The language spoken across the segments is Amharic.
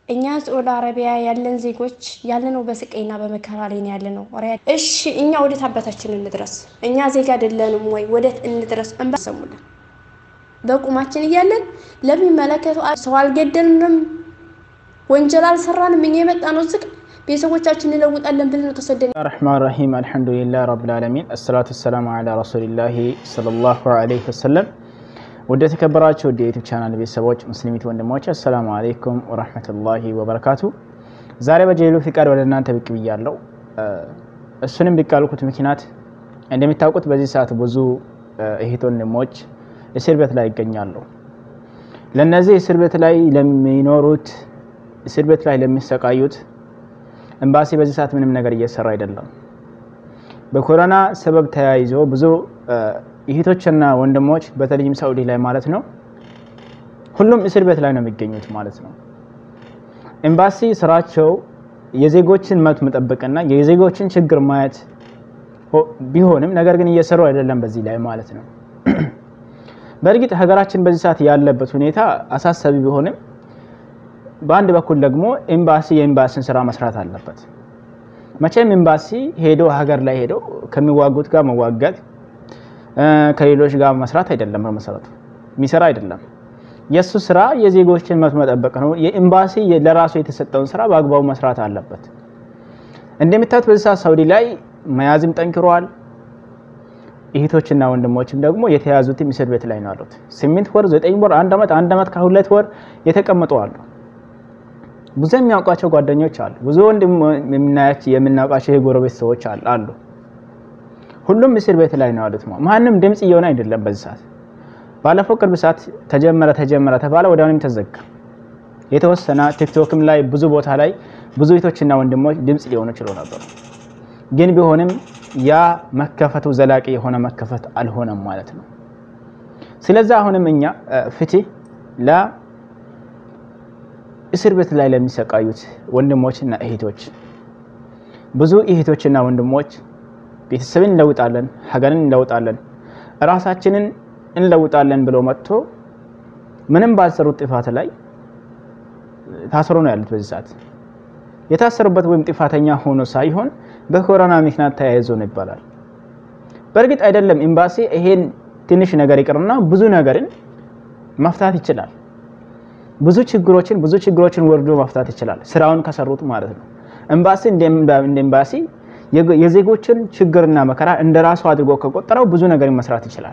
እኛ ሳዑዲ አረቢያ ያለን ዜጎች ያለነው በስቃይና በመከራ ላይ ነው ያለነው። እሺ እኛ ወዴት አባታችን እንድረስ? እኛ ዜጋ አይደለንም ወይ? ወዴት እንድረስ? እንባ ሰሙልን በቁማችን እያለን ለሚመለከተው ሰው አልገደልንም፣ ወንጀል አልሰራንም። እኛ የመጣ ነው ዝቅ ቤተሰቦቻችን እንለውጣለን ብለን ነው ተሰደን። ረሕማን ረሒም አልሐምዱሊላህ ረብል ዓለሚን አሰላቱ ወሰላሙ ዓላ ረሱሊላሂ ሰለላሁ ዓለይሂ ወሰለም። ወደ ተከበራችሁ ወደ ዩቲዩብ ቻናል ቤተሰቦች ሙስሊሚት ወንድሞች አሰላሙ አለይኩም ወረሕመቱላሂ ወበረካቱ። ዛሬ በጀሊሉ ፍቃድ ወደ እናንተ ብቅ ብያለሁ። እሱንም ብቅ ያልኩት ምክንያት እንደሚታወቁት በዚህ ሰዓት ብዙ እህት ወንድሞች እስር ቤት ላይ ይገኛሉ። ለነዚህ እስር ቤት ላይ ለሚኖሩት እስር ቤት ላይ ለሚሰቃዩት ኤምባሲ በዚህ ሰዓት ምንም ነገር እየሰራ አይደለም። በኮሮና ሰበብ ተያይዞ ብዙ እህቶችና ወንድሞች በተለይም ሳኡዲ ላይ ማለት ነው ሁሉም እስር ቤት ላይ ነው የሚገኙት ማለት ነው። ኤምባሲ ስራቸው የዜጎችን መብት መጠበቅና የዜጎችን ችግር ማየት ቢሆንም ነገር ግን እየሰሩ አይደለም በዚህ ላይ ማለት ነው። በእርግጥ ሀገራችን በዚህ ሰዓት ያለበት ሁኔታ አሳሳቢ ቢሆንም በአንድ በኩል ደግሞ ኤምባሲ የኤምባሲን ስራ መስራት አለበት። መቼም ኤምባሲ ሄዶ ሀገር ላይ ሄዶ ከሚዋጉት ጋር መዋጋት ከሌሎች ጋር መስራት አይደለም። በመሰረቱ የሚሰራ አይደለም። የእሱ ስራ የዜጎችን መብት መጠበቅ ነው። የኤምባሲ ለራሱ የተሰጠውን ስራ በአግባቡ መስራት አለበት። እንደሚታዩት በዚህ ሰዓት ሳውዲ ላይ መያዝም ጠንክረዋል። እህቶችና ወንድሞችም ደግሞ የተያዙትም እስር ቤት ላይ ነው ያሉት። ስምንት ወር፣ ዘጠኝ ወር፣ አንድ ዓመት፣ አንድ ዓመት ከሁለት ወር የተቀመጡ አሉ። ብዙ የሚያውቋቸው ጓደኞች አሉ። ብዙ ወንድም የምናውቃቸው የጎረቤት ሰዎች አሉ። ሁሉም እስር ቤት ላይ ነው ያሉት። ማንም ድምፅ እየሆነ አይደለም በዚህ ሰዓት። ባለፈው ቅርብ ሰዓት ተጀመረ ተጀመረ ተባለ፣ ወዲያውኑም ተዘጋ። የተወሰነ ቲክቶክም ላይ ብዙ ቦታ ላይ ብዙ እህቶችና ወንድሞች ድምፅ ሊሆኑ ችሎ ነበሩ። ግን ቢሆንም ያ መከፈቱ ዘላቂ የሆነ መከፈት አልሆነም ማለት ነው። ስለዚህ አሁንም እኛ ፍትህ ለእስር ቤት ላይ ለሚሰቃዩት ወንድሞችና እህቶች ብዙ እህቶችና ወንድሞች ቤተሰብን እንለውጣለን፣ ሀገርን እንለውጣለን፣ እራሳችንን እንለውጣለን ብለው መጥቶ ምንም ባልሰሩት ጥፋት ላይ ታስሮ ነው ያሉት። በዚህ ሰዓት የታሰሩበት ወይም ጥፋተኛ ሆኖ ሳይሆን በኮሮና ምክንያት ተያይዞ ነው ይባላል። በእርግጥ አይደለም ኤምባሲ ይሄን ትንሽ ነገር ይቅርና ብዙ ነገርን መፍታት ይችላል። ብዙ ችግሮችን ብዙ ችግሮችን ወርዶ መፍታት ይችላል፣ ስራውን ከሰሩት ማለት ነው። ኤምባሲ እንደ ኤምባሲ የዜጎችን ችግርና መከራ እንደ ራሱ አድርጎ ከቆጠረው ብዙ ነገር መስራት ይችላል።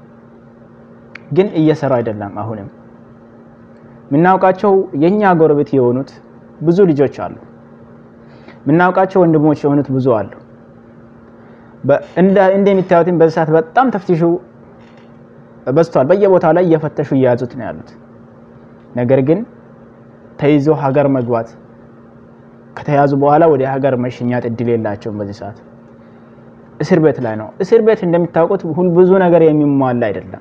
ግን እየሰራ አይደለም። አሁንም የምናውቃቸው የኛ ጎረቤት የሆኑት ብዙ ልጆች አሉ። የምናውቃቸው ወንድሞች የሆኑት ብዙ አሉ። እንደሚታዩትም በዚህ ሰዓት በጣም ተፍቲሹ በዝቷል። በየቦታው ላይ እየፈተሹ እየያዙት ነው ያሉት። ነገር ግን ተይዞ ሀገር መግባት ከተያዙ በኋላ ወደ ሀገር መሸኛት እድል የላቸውም። በዚህ ሰዓት እስር ቤት ላይ ነው። እስር ቤት እንደሚታወቁት ብዙ ነገር የሚሟላ አይደለም።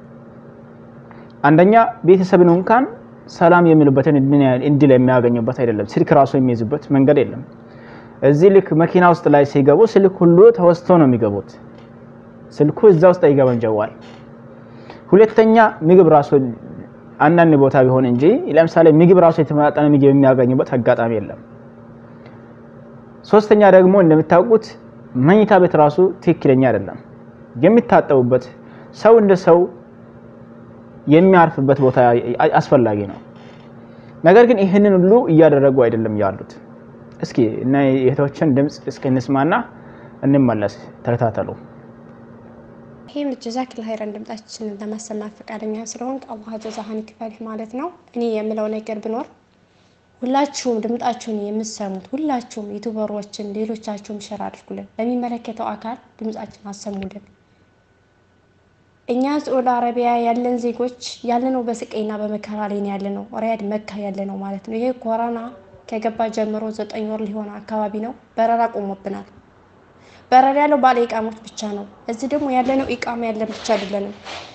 አንደኛ ቤተሰብን እንኳን ሰላም የሚሉበትን እድል የሚያገኙበት አይደለም። ስልክ ራሱ የሚይዙበት መንገድ የለም። እዚህ ልክ መኪና ውስጥ ላይ ሲገቡ ስልክ ሁሉ ተወስቶ ነው የሚገቡት። ስልኩ እዛ ውስጥ አይገባም ጀዋል። ሁለተኛ ምግብ ራሱ አንዳንድ ቦታ ቢሆን እንጂ ለምሳሌ ምግብ ራሱ የተመጣጠነ ምግብ የሚያገኙበት አጋጣሚ የለም። ሶስተኛ ደግሞ እንደምታውቁት መኝታ ቤት ራሱ ትክክለኛ አይደለም። የሚታጠቡበት ሰው እንደ ሰው የሚያርፍበት ቦታ አስፈላጊ ነው። ነገር ግን ይህንን ሁሉ እያደረጉ አይደለም ያሉት። እስኪ እና የእህቶችን ድምፅ እስኪ እንስማና እንመለስ። ተከታተሉ። ይህም ጀዛክል ሀይረን ድምጻችንን ለማሰማት ፈቃደኛ ስለሆንክ አላህ ጀዛህን ይክፈልህ ማለት ነው። እኔ የምለው ነገር ብኖር ሁላችሁም ድምጣችሁን የምትሰሙት ሁላችሁም ዩቱበሮችን፣ ሌሎቻችሁም ሸር አድርጉልን፣ ለሚመለከተው አካል ድምጻችን አሰሙልን። እኛ ሳዑዲ አረቢያ ያለን ዜጎች ያለነው በስቃይና በመከራ ላይ ያለነው ሪያድ መካ ያለነው ማለት ነው። ይሄ ኮሮና ከገባ ጀምሮ ዘጠኝ ወር ሊሆነ አካባቢ ነው። በረራ ቆሞብናል። በረራ ያለው ባለ ኢቃሞች ብቻ ነው። እዚህ ደግሞ ያለነው ኢቃማ ያለን ብቻ አይደለንም።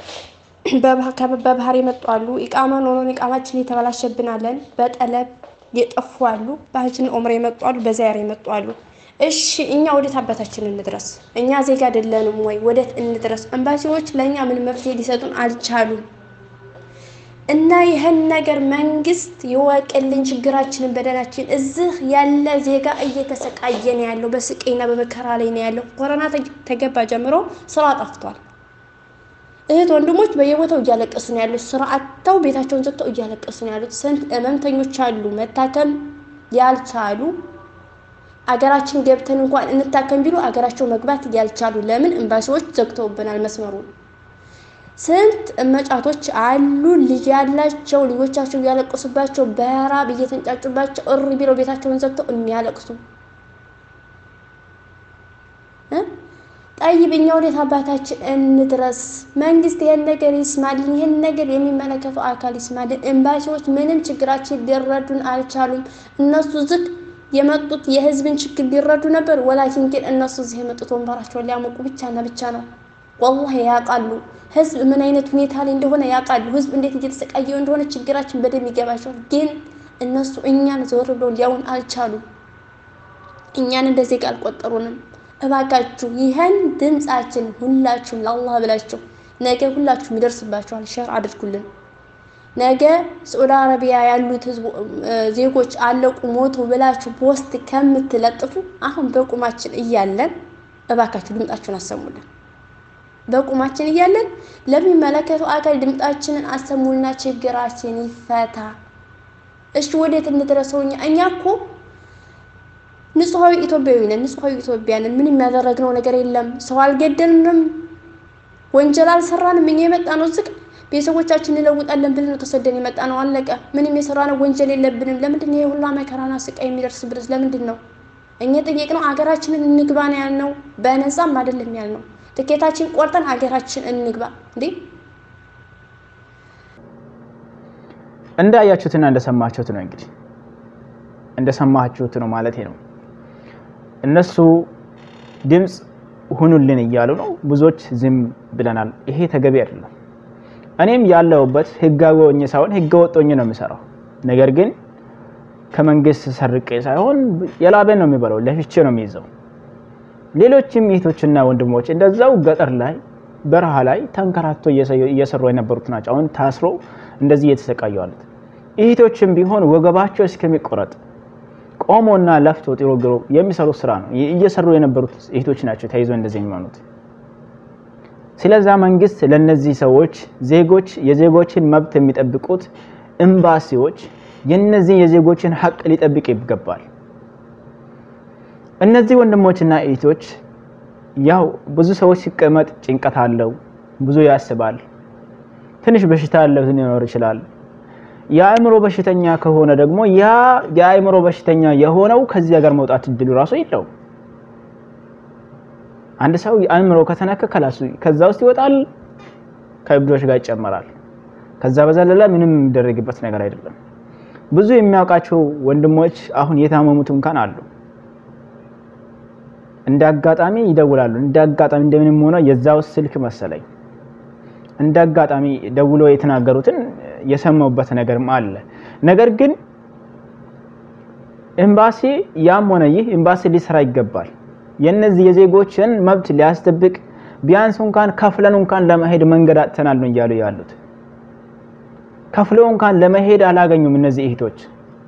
በባህር የመጡ አሉ። ኢቃማ ኖሮን ኢቃማችን የተበላሸብናለን። በጠለብ የጠፉ አሉ። ባህጅን ኦምር የመጡ አሉ። በዛያር የመጡ አሉ። እሺ እኛ ወዴት አባታችን እንድረስ? እኛ ዜጋ አይደለንም ወይ? ወዴት እንድረስ? ኤምባሲዎች ለእኛ ምን መፍትሄ ሊሰጡን አልቻሉም። እና ይህን ነገር መንግስት ይወቅልን፣ ችግራችንን፣ በደላችን። እዚህ ያለ ዜጋ እየተሰቃየ ነው ያለው፣ በስቃይና በመከራ ላይ ነው ያለው። ኮሮና ተገባ ጀምሮ ስራ ጠፍቷል። እህት ወንድሞች በየቦታው እያለቀሱ ነው ያሉት። ስራ አጥተው ቤታቸውን ዘግተው እያለቀሱ ነው ያሉት። ስንት ህመምተኞች አሉ መታከም ያልቻሉ አገራችን ገብተን እንኳን እንታከም ቢሉ አገራቸው መግባት ያልቻሉ ለምን? ኤምባሲዎች ዘግተውብናል መስመሩን። ስንት እመጫቶች አሉ ልጅ ያላቸው ልጆቻቸው እያለቀሱባቸው በራብ እየተንጫጩባቸው እሪ ቢለው ቤታቸውን ዘግተው የሚያለቅሱ ጠይብ እኛ ወዴት አባታችን እንድረስ? መንግስት ይሄን ነገር ይስማልን። ይሄን ነገር የሚመለከተው አካል ይስማልን። ኤምባሲዎች ምንም ችግራችን ሊረዱን አልቻሉም። እነሱ ዝቅ የመጡት የህዝብን ችግር ሊረዱ ነበር። ወላኪን ግን እነሱ እዚህ የመጡት ወንበራቸውን ሊያሞቁ ብቻና ብቻ ነው። ወላሂ ያውቃሉ። ህዝብ ምን አይነት ሁኔታ ላይ እንደሆነ ያውቃሉ። ህዝብ እንዴት እየተሰቃየው እንደሆነ ችግራችን በደንብ ይገባቸዋል። ግን እነሱ እኛን ዘወር ብለው ሊያውን አልቻሉም። እኛን እንደ ዜጋ አልቆጠሩንም። እባካችሁ ይህን ድምጻችን ሁላችሁም ለአላህ ብላችሁ ነገ ሁላችሁም ይደርስባችኋል። ሸር አድርጉልን። ነገ ሳዑዲ አረቢያ ያሉት ዜጎች አለቁ ሞቱ ብላችሁ ፖስት ከምትለጥፉ አሁን በቁማችን እያለን እባካችሁ ድምጣችሁን አሰሙልን። በቁማችን እያለን ለሚመለከተው አካል ድምጣችንን አሰሙልና ችግራችን ይፈታ። እሺ ወዴት እንድረሰው? እኛ እኛ እኮ ንጹሐዊ ኢትዮጵያዊ ነን። ንጹሐዊ ኢትዮጵያ ነን። ምንም ያደረግነው ነገር የለም። ሰው አልገደልንም፣ ወንጀል አልሰራንም። እኛ የመጣ ነው ዝቅ ቤተሰቦቻችን እንለውጣለን ብለን ነው ተሰደን የመጣ ነው። አለቀ። ምንም የሰራነው ወንጀል የለብንም። ለምንድን ነው የሁላ መከራና ስቃይ የሚደርስብንስ? ለምንድን ነው እኛ ጠየቅነው? አገራችንን እንግባ ነው ያልነው። በነፃም አይደለም ያልነው። ትኬታችን ቆርጠን አገራችን እንግባ እንዴ እንዳያችሁትና እንደሰማችሁት ነው እንግዲህ እንደሰማችሁት ነው ማለት ነው። እነሱ ድምፅ ሁኑልን እያሉ ነው። ብዙዎች ዝም ብለናል። ይሄ ተገቢ አይደለም። እኔም ያለሁበት ህጋዊ ሆኜ ሳይሆን ህገ ወጥ ሆኜ ነው የምሰራው። ነገር ግን ከመንግስት ሰርቄ ሳይሆን የላቤን ነው የሚበላው፣ ለፍቼ ነው የሚይዘው። ሌሎችም እህቶችና ወንድሞች እንደዛው ገጠር ላይ በረሃ ላይ ተንከራቶ እየሰሩ የነበሩት ናቸው። አሁን ታስሮ እንደዚህ እየተሰቃዩ አሉት። እህቶችም ቢሆን ወገባቸው እስከሚቆረጥ ቆሞና ለፍቶ ጥሮ ግሮ የሚሰሩት ስራ ነው እየሰሩ የነበሩት እህቶች ናቸው ተይዞ እንደዚህ የሚሆኑት። ስለዛ መንግስት ለነዚህ ሰዎች ዜጎች የዜጎችን መብት የሚጠብቁት ኤምባሲዎች የነዚህ የዜጎችን ሀቅ ሊጠብቅ ይገባል። እነዚህ ወንድሞችና እህቶች ያው ብዙ ሰዎች ሲቀመጥ ጭንቀት አለው፣ ብዙ ያስባል፣ ትንሽ በሽታ ያለው ሊኖር ይችላል። የአእምሮ በሽተኛ ከሆነ ደግሞ ያ የአእምሮ በሽተኛ የሆነው ከዚህ ሀገር መውጣት እድሉ ራሱ የለውም። አንድ ሰው የአእምሮ ከተነካ ከላሱ ከዛ ውስጥ ይወጣል፣ ከእብዶች ጋር ይጨመራል። ከዛ በዘለለ ምንም የሚደረግበት ነገር አይደለም። ብዙ የሚያውቃቸው ወንድሞች አሁን የታመሙት እንኳን አሉ። እንደ አጋጣሚ ይደውላሉ። እንደ አጋጣሚ እንደምንም ሆነ የዛው ስልክ መሰለኝ እንደ አጋጣሚ ደውሎ የተናገሩትን የሰማውበት ነገርም አለ። ነገር ግን ኤምባሲ ያም ሆነ ይህ ኤምባሲ ሊሰራ ይገባል። የነዚህ የዜጎችን መብት ሊያስጠብቅ ቢያንስ እንኳን ከፍለን እንኳን ለመሄድ መንገድ አጥተናል ነው እያሉ ያሉት። ከፍለው እንኳን ለመሄድ አላገኙም። እነዚህ እህቶች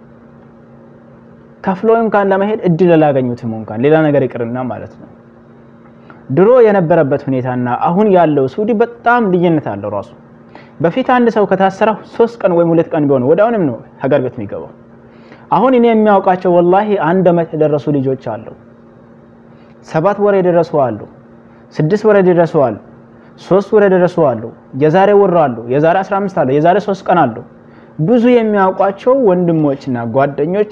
ከፍለው እንኳን ለመሄድ እድል አላገኙትም። እንኳን ሌላ ነገር ይቅርና ማለት ነው። ድሮ የነበረበት ሁኔታና አሁን ያለው ሳዑዲ በጣም ልዩነት አለው ራሱ በፊት አንድ ሰው ከታሰረ ሶስት ቀን ወይም ሁለት ቀን ቢሆን ወደ አሁንም ነው ሀገር ቤት የሚገባው። አሁን እኔ የሚያውቃቸው ወላሂ አንድ ዓመት የደረሱ ልጆች አሉ፣ ሰባት ወር የደረሱ አሉ፣ ስድስት ወር የደረሱ አሉ፣ ሶስት ወር የደረሱ አሉ፣ የዛሬ ወር አሉ፣ የዛሬ 15 አሉ፣ የዛሬ ሶስት ቀን አሉ። ብዙ የሚያውቋቸው ወንድሞችና ጓደኞች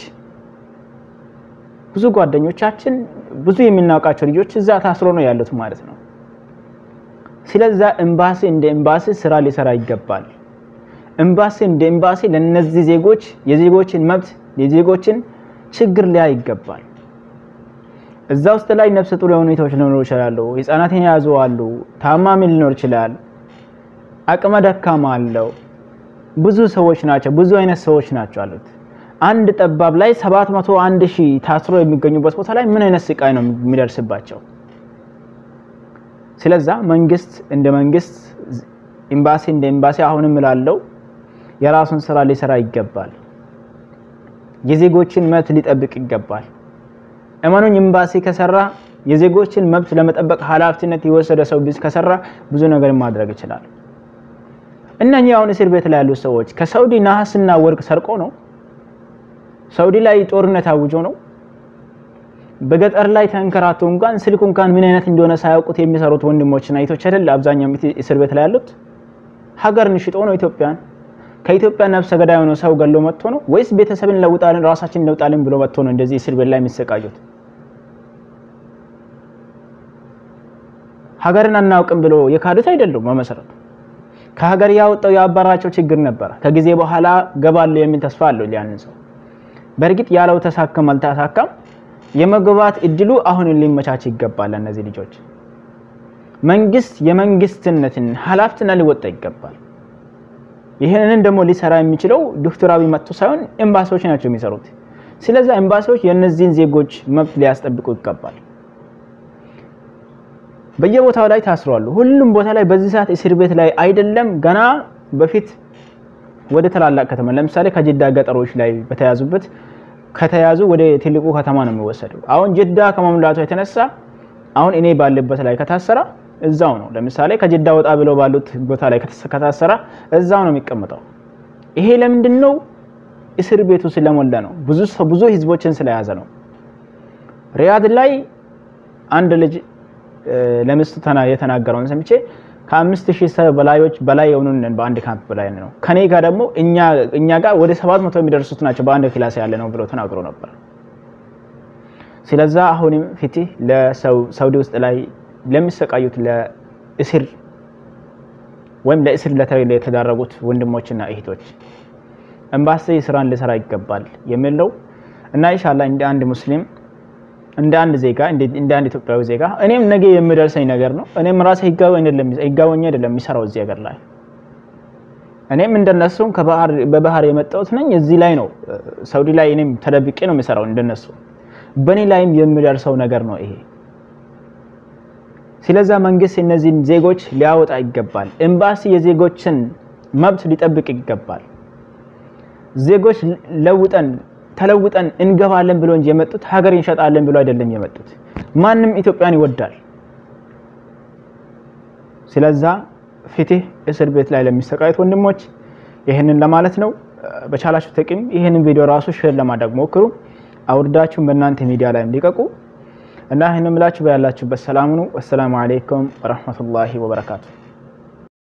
ብዙ ጓደኞቻችን ብዙ የምናውቃቸው ልጆች እዛ ታስሮ ነው ያሉት ማለት ነው። ስለዛ ኤምባሲ እንደ ኤምባሲ ስራ ሊሰራ ይገባል። ኤምባሲ እንደ ኤምባሲ ለነዚህ ዜጎች የዜጎችን መብት የዜጎችን ችግር ሊያይ ይገባል። እዛ ውስጥ ላይ ነፍሰ ጡር የሆኑ ሁኔታዎች ሊኖሩ ይችላሉ። ህጻናትን የያዙ አሉ። ታማሚ ሊኖር ይችላል። አቅመ ደካማ አለው። ብዙ ሰዎች ናቸው። ብዙ አይነት ሰዎች ናቸው አሉት። አንድ ጠባብ ላይ ሰባት መቶ አንድ ሺህ ታስሮ የሚገኙበት ቦታ ላይ ምን አይነት ስቃይ ነው የሚደርስባቸው? ስለዛ መንግስት እንደ መንግስት ኤምባሲ እንደ ኤምባሲ አሁንም እላለሁ የራሱን ስራ ሊሰራ ይገባል። የዜጎችን መብት ሊጠብቅ ይገባል። እመኑኝ ኤምባሲ ከሰራ የዜጎችን መብት ለመጠበቅ ኃላፊነት የወሰደ ሰው ከሰራ ብዙ ነገር ማድረግ ይችላል። እነኚህ አሁን እስር ቤት ላይ ያሉ ሰዎች ከሳውዲ ነሐስና ወርቅ ሰርቆ ነው? ሳውዲ ላይ ጦርነት አውጆ ነው? በገጠር ላይ ተንከራቶ እንኳን ስልኩ እንኳን ምን አይነት እንደሆነ ሳያውቁት የሚሰሩት ወንድሞችና እህቶች አይደል አብዛኛው እስር ቤት ላይ ያሉት? ሀገርን ሽጦ ነው ኢትዮጵያን ከኢትዮጵያ ነፍሰ ገዳይ ሆኖ ሰው ገሎ መጥቶ ነው ወይስ ቤተሰብን ለውጣልን ራሳችን ለውጣልን ብሎ መጥቶ ነው እንደዚህ እስር ቤት ላይ የሚሰቃዩት? ሀገርን አናውቅም ብሎ የካዱት አይደሉም። በመሰረቱ ከሀገር ያወጣው ያባራቸው ችግር ነበረ። ከጊዜ በኋላ ገባለሁ የሚል ተስፋ አለው ያንን ሰው። በእርግጥ ያለው ተሳካም አልተሳካም የመግባት እድሉ አሁን ሊመቻች ይገባል። እነዚህ ልጆች መንግስት የመንግስትነትን ኃላፊነት ሊወጣ ይገባል። ይህንን ደግሞ ሊሰራ የሚችለው ዶክተር አብይ መጥቶ ሳይሆን ኤምባሲዎች ናቸው የሚሰሩት። ስለዚህ ኤምባሲዎች የእነዚህን ዜጎች መብት ሊያስጠብቁ ይገባል። በየቦታው ላይ ታስረዋል። ሁሉም ቦታ ላይ በዚህ ሰዓት እስር ቤት ላይ አይደለም። ገና በፊት ወደ ታላላቅ ከተማ ለምሳሌ ከጅዳ ገጠሮች ላይ በተያዙበት ከተያዙ ወደ ትልቁ ከተማ ነው የሚወሰደው። አሁን ጅዳ ከመሙላቱ የተነሳ አሁን እኔ ባለበት ላይ ከታሰራ እዛው ነው። ለምሳሌ ከጅዳ ወጣ ብለው ባሉት ቦታ ላይ ከታሰራ እዛው ነው የሚቀመጠው። ይሄ ለምንድን ነው? እስር ቤቱ ስለሞላ ነው። ብዙ ብዙ ህዝቦችን ስለያዘ ነው። ሪያድ ላይ አንድ ልጅ ለሚስቱ የተናገረውን ሰምቼ ከአምስት ሺህ ሰው በላዮች በላይ የሆኑን በአንድ ካምፕ በላይ ነው። ከኔ ጋር ደግሞ እኛ ጋር ወደ ሰባት መቶ የሚደርሱት ናቸው በአንድ ክላስ ያለ ነው ብሎ ተናግሮ ነበር። ስለዛ አሁንም ፍትህ ለሳውዲ ውስጥ ላይ ለሚሰቃዩት ለእስር ወይም ለእስር ለተዳረጉት ወንድሞችና እህቶች ኤምባሲ ስራን ሊሰራ ይገባል የሚል ነው እና ኢንሻአላህ እንደ አንድ ሙስሊም እንደ አንድ ዜጋ እንደ አንድ ኢትዮጵያዊ ዜጋ እኔም ነገ የሚደርሰኝ ነገር ነው። እኔም ራሴ ህጋዊ አይደለም ህጋዊ አይደለም የሚሰራው እዚህ ሀገር ላይ እኔም እንደነሱም ከባህር በባህር የመጣሁት ነኝ። እዚህ ላይ ነው ሳውዲ ላይ እኔም ተደብቄ ነው የሚሰራው እንደነሱ። በእኔ ላይም የሚደርሰው ነገር ነው ይሄ። ስለዛ መንግስት እነዚህን ዜጎች ሊያወጣ ይገባል። ኤምባሲ የዜጎችን መብት ሊጠብቅ ይገባል። ዜጎች ለውጠን ተለውጠን እንገባለን ብሎ እንጂ የመጡት ሀገር እንሸጣለን ብሎ አይደለም የመጡት። ማንም ኢትዮጵያን ይወዳል። ስለዛ ፍትህ እስር ቤት ላይ ለሚሰቃዩት ወንድሞች ይህንን ለማለት ነው። በቻላችሁ ጥቅም ይህንን ቪዲዮ ራሱ ሼር ለማድረግ ሞክሩ። አውርዳችሁን በእናንተ ሚዲያ ላይ ሊቀቁ እና ይህን ምላችሁ በያላችሁበት ሰላም ነው። ወሰላሙ አለይኩም ወረህመቱላሂ ወበረካቱ።